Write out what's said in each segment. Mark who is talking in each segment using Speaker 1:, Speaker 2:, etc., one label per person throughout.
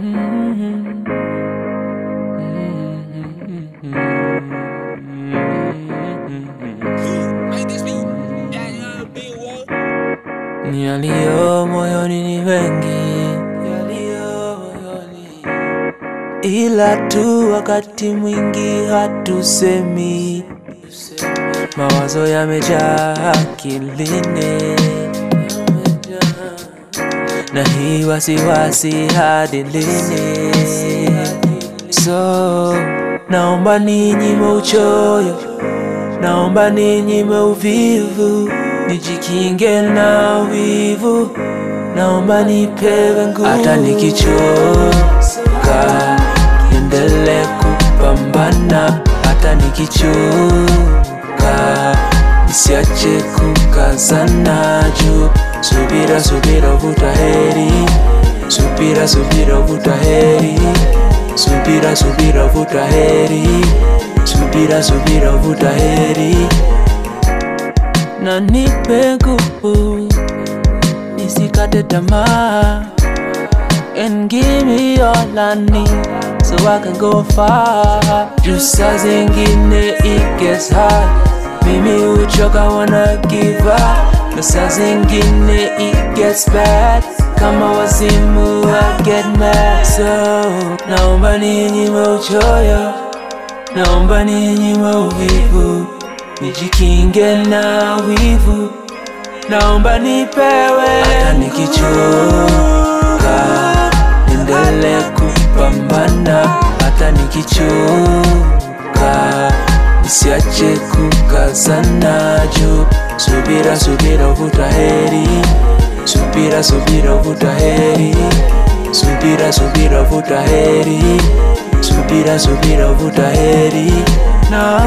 Speaker 1: Yaliyo moyoni ni mengi, yaliyo moyoni, ila tu wakati mwingi hatusemi. Mawazo yamejaa akilini, na hii wasiwasi hadi lini? So naomba ninyime uchoyo, naomba ninyime uvivu, nijikinge na wivu, naomba nipewe nguvu. Hata nikichoka niendelee kupambana, hata nikichoka nisiache kukazana juu. Subira, subira, vuta heri, subira, subira, vuta heri, subira, subira, vuta heri, subira, subira, vuta heri, na nipe nguvu nisikate tamaa and give me all I need so I can go far. Juu saa zingine it gets hard, mimi uchoka wanna give up, na saa zingine it gets bad, kama wazimu I get mad. So naomba ninyime uchoyo, naomba ninyime uvivu, nijikinge na wivu, naomba nipewe hata nikichoka niendelee kupambana hata nikichoka nisiache kukazana juu subira subira vuta heri subira subira vuta heri subira subira vuta heri subira subira vuta heri na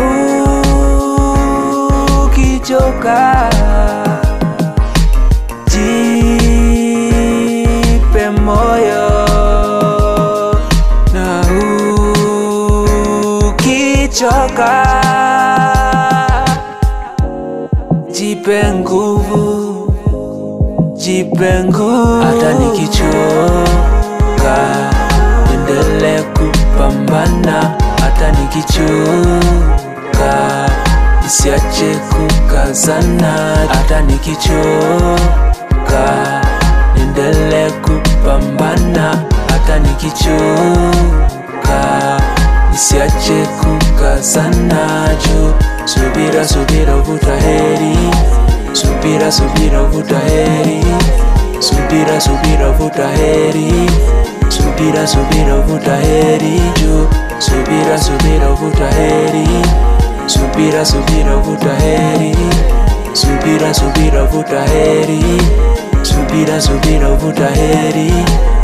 Speaker 1: ukichoka jipe moyo na ukichoka jipe nguvu jipe nguvu hata nikichoka endelee kupambana hata nikichoka nisiache kukazana hata nikichoka niendelee kupambana hata nikichoka nisiache kukazana juu subira subira vuta heri subira subira vuta heri subira subira vuta heri subira subira vuta heri juu subira subira vuta heri subira subira vuta heri subira subira vuta heri subira subira vuta heri